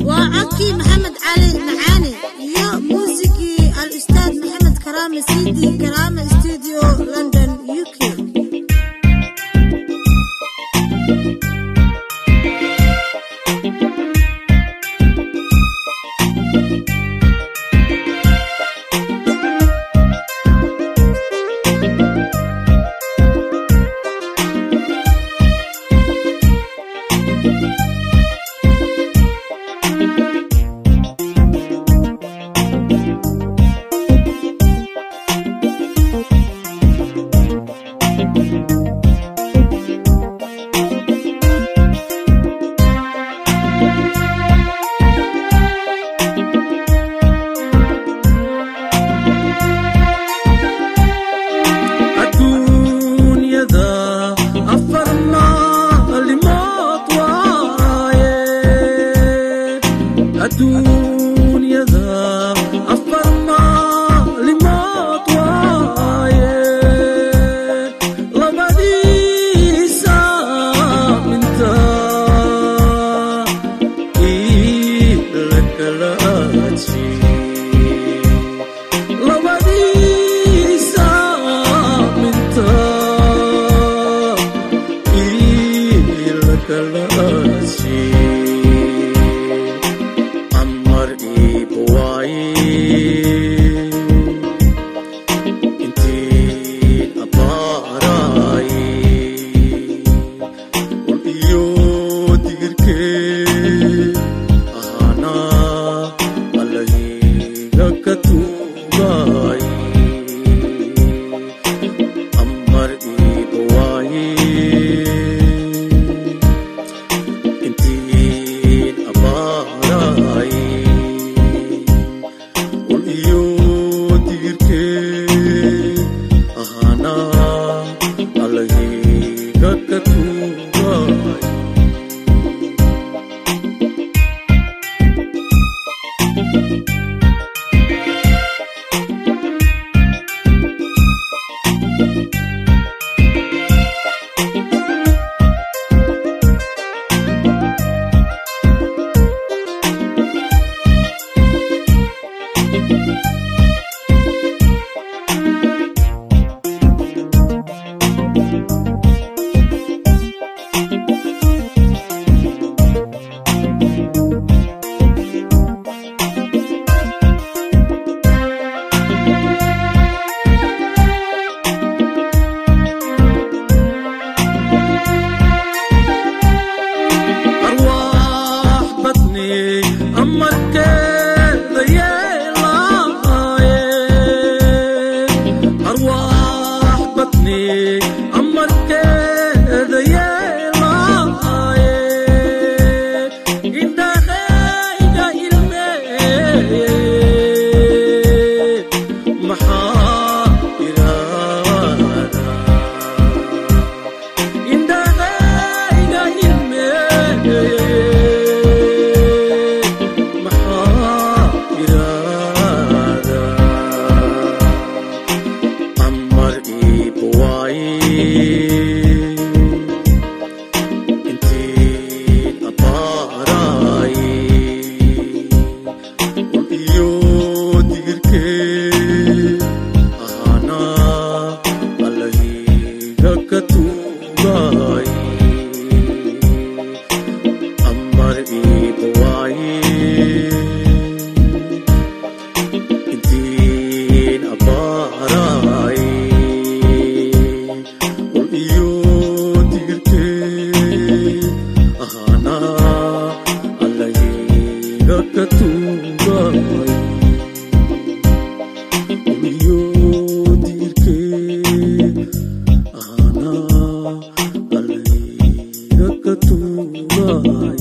waa codkii maxamed cali macaane iyo muusigii al-ustaad maxamed karaame cd karaame studio london u k adduunyada afar maalimood waaye adduunyada afar maalimood waaye labadiisa minta ila kala jii labadiisa minta ila kalaasi amar iibawaaye intiin abaaraaye ul iyo digirkee ahaana alahiga ka tuugaay amar iibawaaye intiin abaaraay ul iyo digirkee ahaana alahiga ka tuugaay arwaax badni amarkeeda yeelaaye arwaax badni amarkeeda yeelaaye indhahayga ilmeeye maxaa iraada indhahayga ilmeeye maxaa iraada amar iibawaaye intiin abaaraaye ul iyo digirkee ahaana alahiga ka tuugaay amar iibawaaye intiin abaaraay ul iyo digirkee ahaana alahiga ka tuugaay ul iyo digirkee ahaana alahiga ka tuugaay